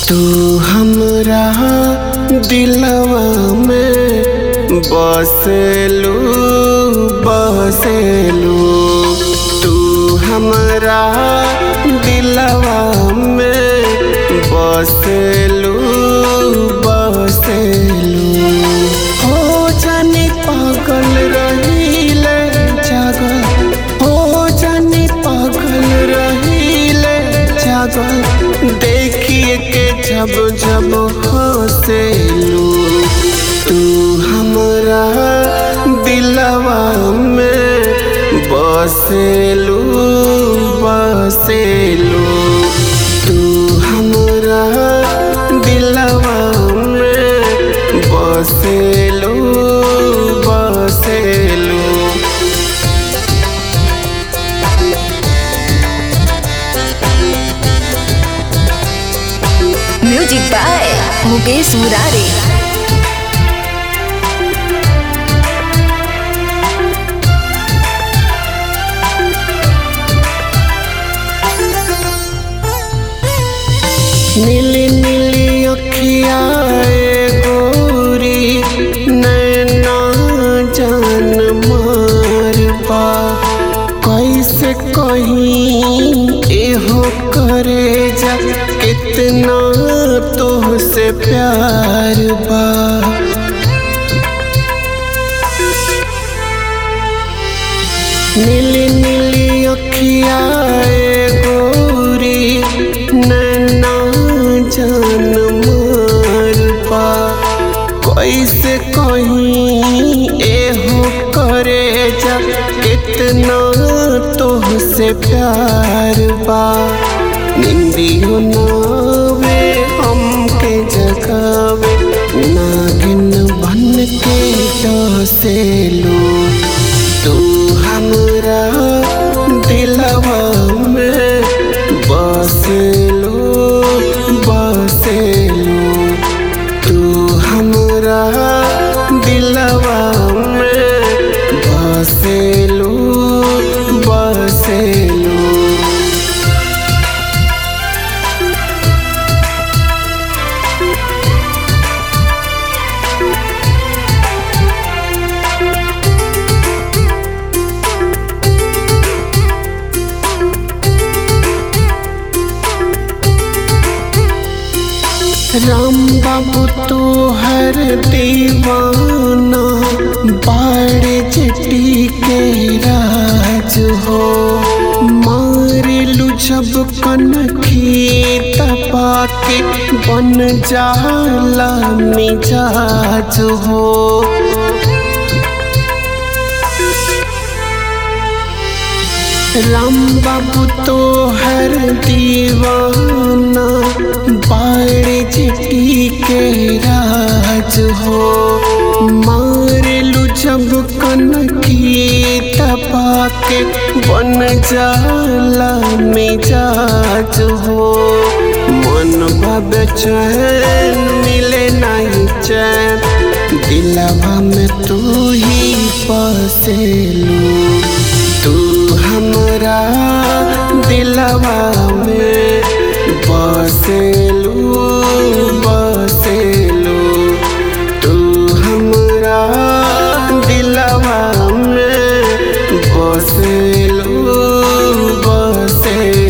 तू हमरा दिलवा में बसेलू बसेलू तू हमरा दिलवा में बसेलू बसेलू हो जाने पागल रहीले जागल हो जाने पागल रहीले जागल देखिए के जब जब हंसेलू तू हमरा दिलवा में बसेलू बसेलू तू हमरा दिलवा में बसेलू बसेलू म्यूजिक बाय मुकेश मुरारी नीली नीली अखिया गोरी नैना जान मारबा कैसे कहीं एहो करे जा कितना तोहसे प्यार बा नीली नीली अखिया गोरी नैना जान मारबा कैसे कहीं एहो करे जा कितना तोहसे प्यार बा निंदियो नावे हमके जगावे नागिन बन के डसेलू तू हमरा दिलवा में बसेलू बसेलू तू हमरा दिलवा में बसेलू बसेलू राम बाबू तो हर दीवाना बाड़े चटी के राज हो मारेलू जब कनखी तपा के बन जाला मिजाज हो राम बाबू तो हर दीवाना बाड़े चिट्टी के राज हो मारेलू जब कनखी तपा के बन जाला मिजाज हो मन भब चैन मिले नहीं चैन दिलवा में तू ही बसेलू तू हमरा दिलवा में बसेलू बसेलू तू हमरा दिलवा में बसेलू बसेलू